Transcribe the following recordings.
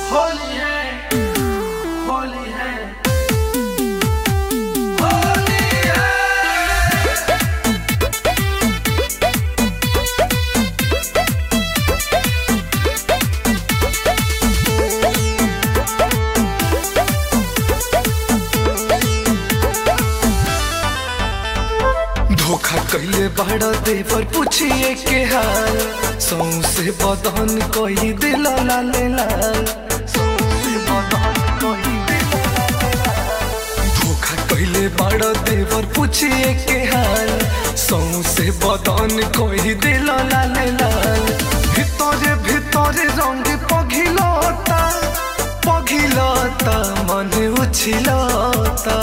होली है होली है होली है धोखा कैले बड़ा देवर पूछिए के हाल सौसे बदन कोई दिल लाले लाल सौंसे बदन कोई दिल लाले लाल। धोखा कैले बड़ा देवर पूछिए के हाल सौसे बदन कोई दिल लाले लाल ভিতরে ভিতরে রঙ পঘিলতা পঘিলতা মনে উছিলতা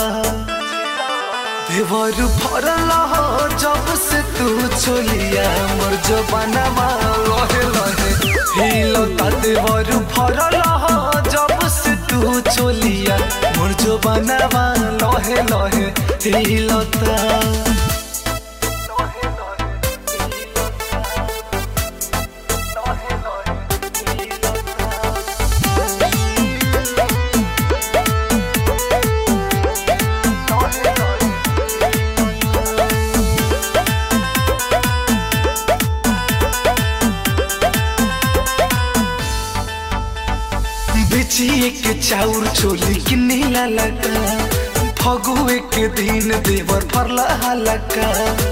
देवर भरल हो जब से तू चलिया मोर जबानमा लहे लहे हिलता देवर भरल हो जब से तू चलिया मोर जबानमा लहे लहे हिलता बेचिए के चाउर चोली किन्नी लगा फगुए के दिन देवर फरला हलका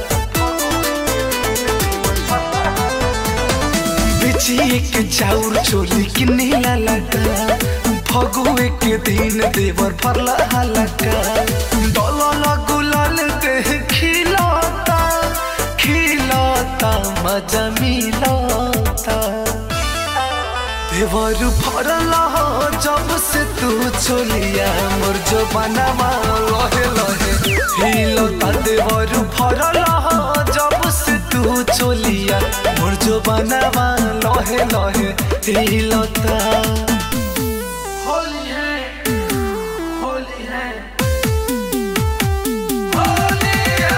बेचिए के चाउर चोली किन्नी लगा फगुए के दिन देवर फरला हलका डलल गुलाल देह खिलता खिलता मजा मिलता देवर भरल हो जब से तू चलिया मोर जो बनावा लहे लहे हिलता देवर भरल हो जब से तू चलिया मोर जो बनावा लहे लहे हिलता होली है होली है होली है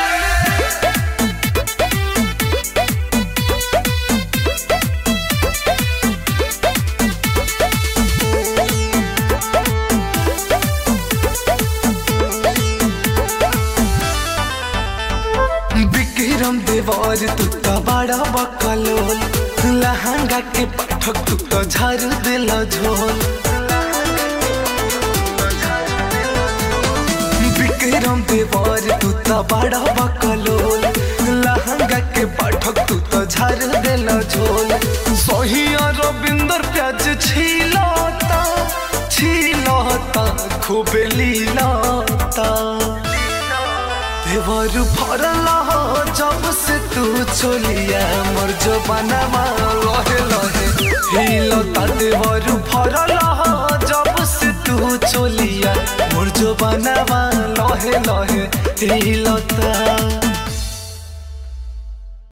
विक्रम देवर तू तो बड़ा बकलोल लहंगा के पाठक तू तो झाड़ दिल झोल विक्रम देवर तू तो बड़ा बकलोल लहंगा के पाठक तू तो झाड़ दिल झोल सोहिया रविंदर प्याज छिलता छिलता खूब लीलता देवर भरल हो जब से तू चलिया मोर जो बनावा लहे लहे हिलता देवर भरल हो जब से तू चलिया मोर जो बनावा लहे लहे हिलता